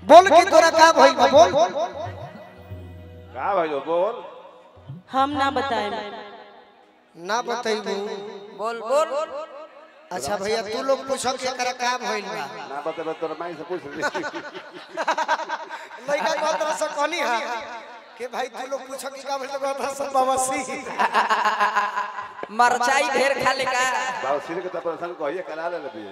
बोल की तोरा का भइल बा बोल का भाई बोल हम ना बताए ना बताइबू बोल बोल अच्छा भैया तू लोग पूछो कि एकरा का भइल बा ना बतेबे तोरा माई से पूछ ली लइका कहत रह से कहनी हा कि भाई तू लोग पूछो कि का भइल बा कहत रह से बवासी मरचाई ढेर खा ले का बाबू सिर के तपर संग कहिए करा ले ले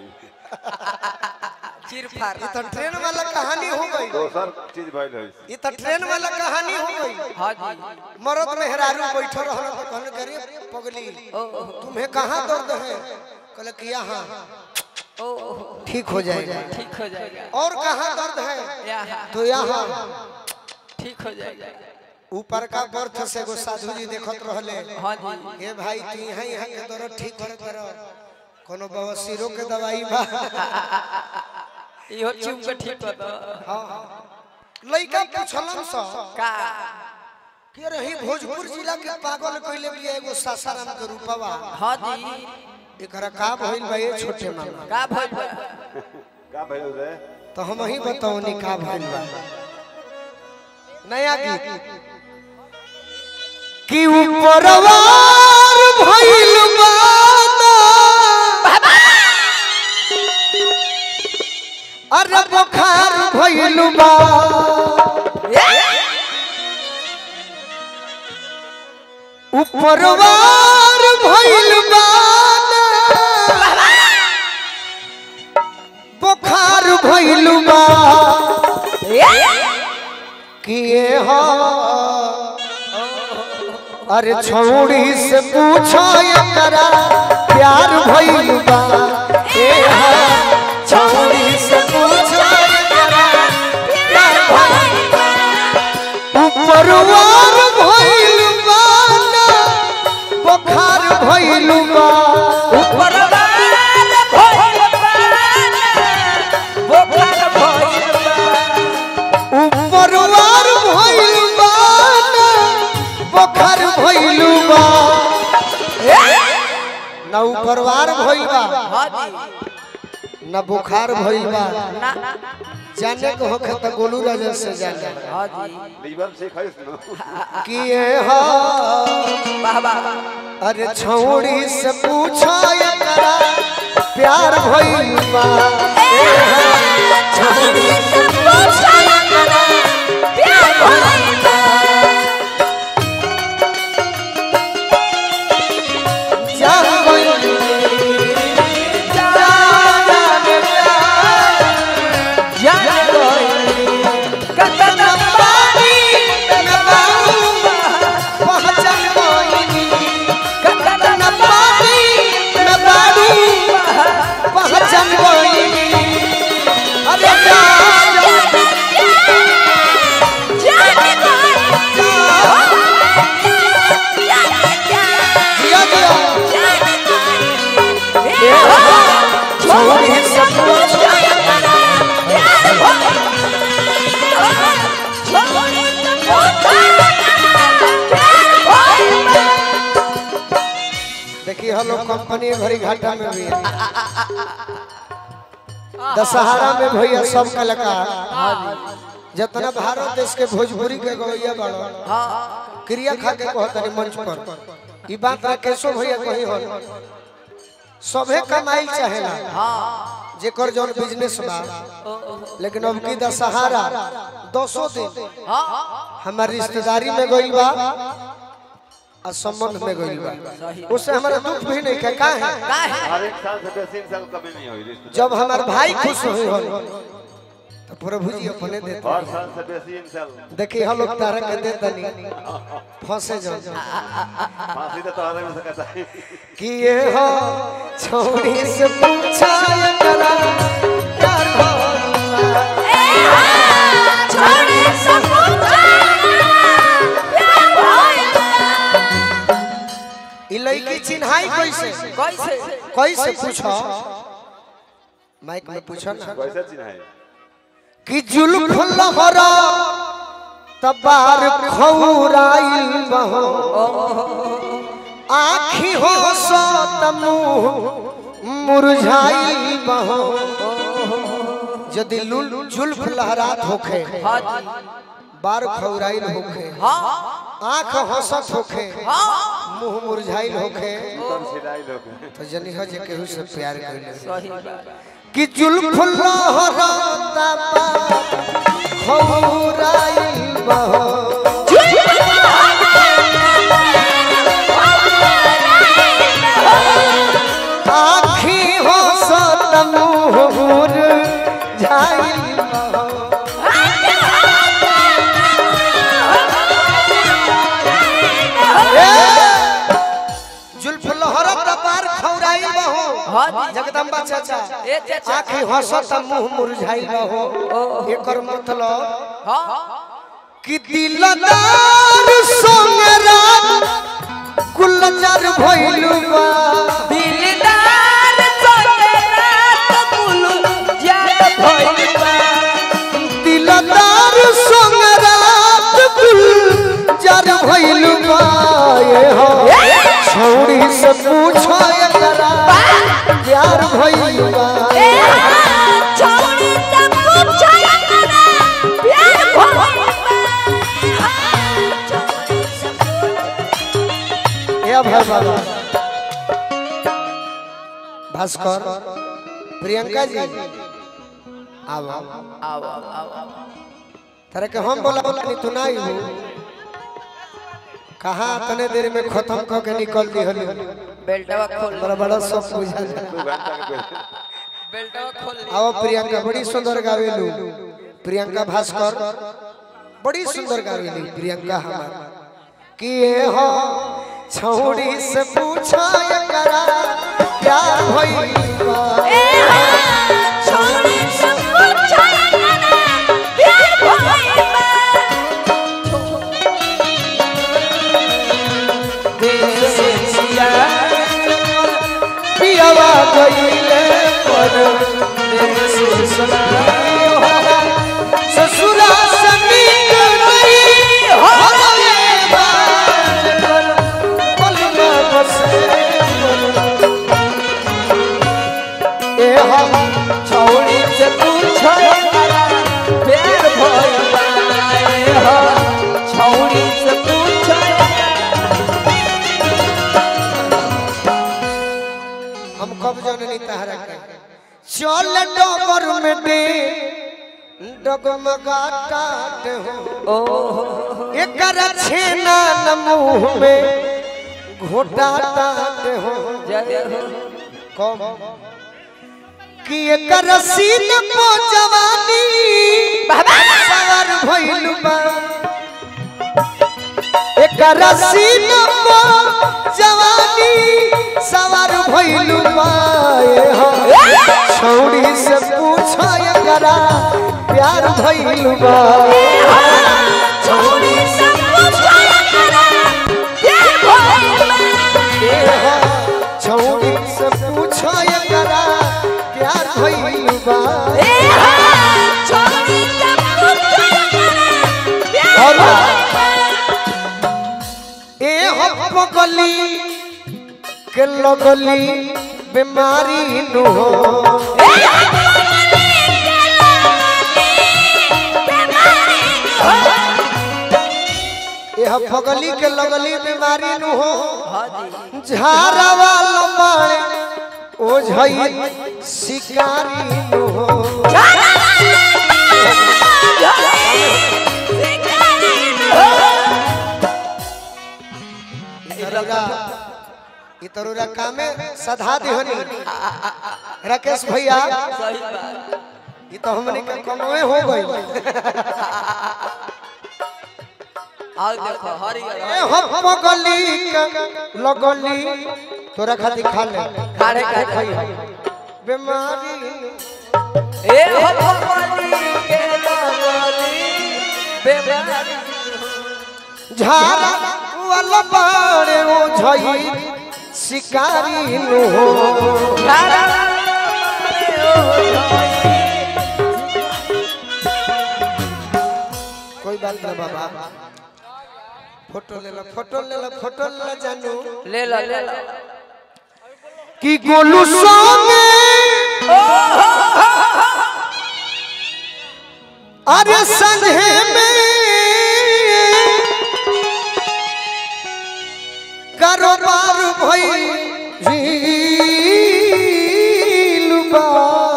चिर फार ये तो ट्रेन वाला कहानी हो गई दोसर चीज भइल है ये तो ट्रेन वाला कहानी हो गई हाँ जी मरद मेहरारू बैठो रहल तो कहने करे पगली तुम्हें कहाँ दर्द है कहले कि यहाँ ओ ठीक हो जाएगा ठीक हो जाएगा और कहाँ दर्द है यहाँ तो यहाँ ठीक हो जाएगा ऊपर का बर्थ से एगो साधु जी देखत रहले हाँ जी हे भाई तू यहाँ यहाँ के दर्द ठीक कर कर कोनो बवासीरो के दवाई बा इहो चुप के ठीक कर दो लइका पूछलन स का कि रही भोजपुर जिला के पागल कइले भी एगो सासाराम के रूपवा हाँ जी एकरा का भइल बा ये छोटे मामा का भइल बा? का भइल रे तो हम ही बताओ नी का भइल बा नया गीत कि ऊपरवार भइल बा अरे बुखार भइल बा ऊपरवार भइल बा बुखार भइल बा किए हो अरे छौड़ी से पूछो एकरा प्यार भइल बा ए हो छौड़ी से पूछो एकरा प्यार भइल बा ऊपरवार भइल बा ना बुखार भइल बा परवार भइल बा बोखार भइल बा ऊपरवार भइल बा ना बुखार भइल बा ना ऊपरवार भइल बा हाँ जी ना बुखार भइल बा ना जाने को होखे त गोलू राजा से जाने हाँ जी लीवर से खाइस न किए हो वाह वाह अरे छौड़ी से पूछो एकरा प्यार भइल बा ए हो, छौड़ी से पूछो एकरा प्यार भइल बा जान गइल जान जान जान गइल कतन पानी लगाऊंगा पहचान कोई कतन न पानी न बाड़ू पहचान कोई अरे जिया जिया छोड़ी सब कुछ देखिए हम लोग कंपनी भरी घाटा में भी है दशहरा में भैया सब कलाकार जितना भारत देश के भोजपुरी के गवैया बड़ो क्रिया खा के कहतनी मंच पर ई बात राकेशो भैया कही हो सभे कमाई चाहेला जेकर जौन बिजनेस बा लेकिन अब की दशहरा दसों दिन हमार रिश्तेदारी में गइल बा और संबंध में गइल बा उससे हमारा दुख भी नहीं है का है हर एक साल से बेसी इंसान कमी नहीं हुई रिश्ते जब हमार भाई खुश हुई हो तो प्रभु जी अपने देते हर साल से बेसी इंसान देखिए हम लोग तारा के देता नहीं फंसे जाओ फांसी तो तोहरे में सकता है कि ये हो छोड़ी से पूछा ये करा प्यार भइल बा। ई लड़की चिन्हाई कैसे कैसे कैसे पूछो माइक में पूछो ना कैसे चिन्ह है कि जुल्फ लहरा तबार खौराइल बहो आखी हो सो तमु मुरझाइल बहो यदि लुल जुल्फ लहरात होखे हाँ जी बार खौराइल होखे हाँ आंख हंसत होखे मुंह मुरझाइल होखे तब सिलाई लोग तो जनी हो जे केहू से प्यार कइले सही बात कि जुल्फ लहराता बा खौराइल बहो आखी हंसत मुंह मुरझाइल बहो जुल्फ लहरत पार खौराइल बहो हाँ जी जगदम्बा चाचा ए चाचा आखी हंसत मुंह मुरझाइल बहो एकर मतलब हाँ कि दिलदार संग रात कुलजर भइल बा दिलदार संगे रात कुलू जात भइल बा दिलदार संग रात कुलजर भइल बा ये हो छौड़ी से पूछो एकरा प्यार भइल बा ए भाई बाबा भास्कर प्रियंका जी आओ आओ आओ आओ तरह के हम बोला बोला नहीं तू नहीं हो कहाँ तने देर में खत्म क के निकल दी हली बेल्टवा खोल बड़ा बड़ा सब बुझा जा दो घंटा के पहले बेल्टवा खोल आओ प्रियंका बड़ी सुंदर गावेलू प्रियंका भास्कर बड़ी सुंदर गावेली प्रियंका हमार कि ये हो छौड़ी से पूछा एकरा प्यार भइल बा पियावा गइले पर ससुरा समीक नहीं हरले बाज कर पलना बसे ए हम छौड़ी से पूछो प्यार भइल बा ए हो छौड़ी से पूछो हम कब जननी तहरा के चल डगर में दे डगमगा टाट हो एकर छेना न मुंह में घोटा टाट हो जय हो कम कि एकर सीन को जवानी सवर भइल बा एकर सीन को जवानी सवर भइल बा ए हो छौड़ी से पूछो एकरा प्यार भइल बा ए हो छौड़ी से पूछो एकरा प्यार भइल बा और ए हो पगली के लगली बीमारी नु हो ए हो पगली के लगली बीमारी नु हो हाँ जी झारावा लंबाड़े ओ झई शिकारी नु हो इतरुरा इतरुरा कामे सधा दिहनी राकेश भैया सही बात ये तो हमने के कमवे हो गई आओ देखो हरियर ए हम गली लगली तोरा खातिर खा ले खाड़े खाड़े बीमारी ए हो भगवानी के लगली बेमारी झारा वाला बाड़े ओ झई शिकारी नु हो धारा कोई बात ना बाबा फोटो ले लो फोटो ले लो फोटो ले लो जानू ले लो ले लो कि गोलू संगे अरे संघे में कारोबार भइल बा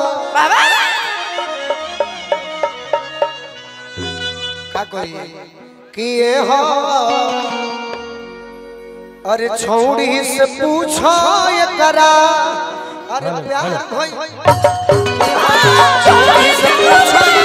का कही कि ये हो अरे छौड़ी से पूछो ये करा अरे प्यार भइल छौड़ी से पूछो ये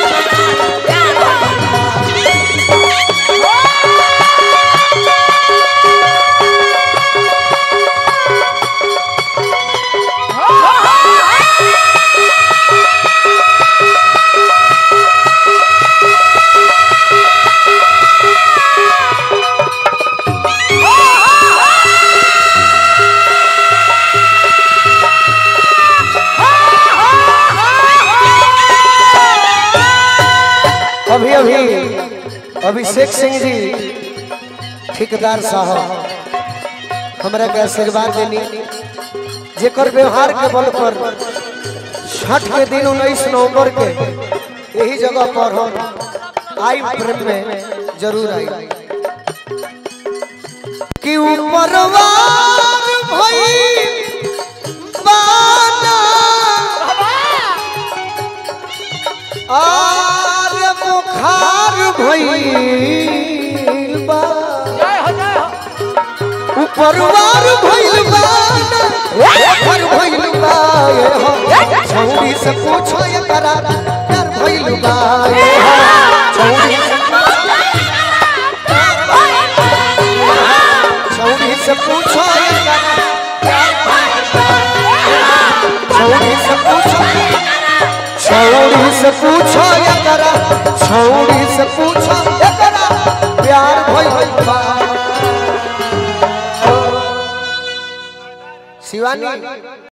अभी अभी अभिषेक सिंह जी ठेकेदार साहब हमरा के आशीर्वाद देनी जेकर व्यवहार के बल पर छठ के दिन उन्नीस नवंबर के यही जगह पर हम आई प्रेम में जरूर आई कि ऊपरवार भई बाना आर बुखार भइल बा उपरवार भइल बा ऊपर भइल बा ये हो छौरी से पूछो ये करा प्यार भइल बा ये हो छौरी से छौरी से पूछो ये करा छौरी से पूछो छौड़ी से पूछो ये करा छौड़ी से पूछो ये करा प्यार भइल बा शिवानी